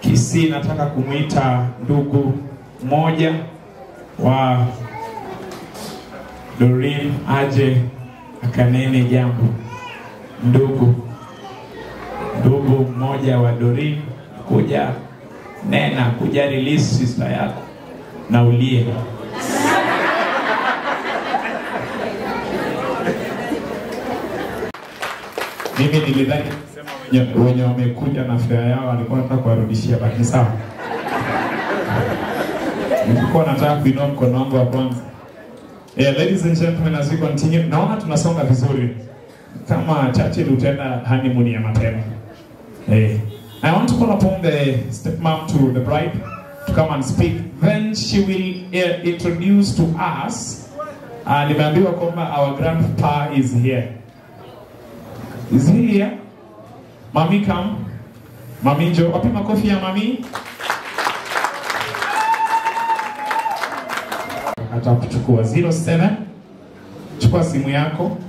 Kisii nataka kumwita ndugu mmoja wa Doreen aje akanene jambo. Ndugu ndugu mmoja wa Doreen, kuja nena, kuja release sister yako na ulie. Mimi nilidhani kusema wenye, wenye wamekuja na fare yao walikuwa nataka kuwarudishia, baki sawa. Nilikuwa nataka kuinua mkono wangu wa kwanza. Yeah, ladies and gentlemen, as we continue, naona tunasonga vizuri kama Churchill utaenda honeymoon ya mapema. Hey. I want to call upon the stepmom to the bride to come and speak. Then she will uh, introduce to us. Uh, nimeambiwa kwamba our grandpa is here. Is he here? Mami come. Mami njo. Wapi makofi ya mami? Atakuchukua 07. Chukua simu yako.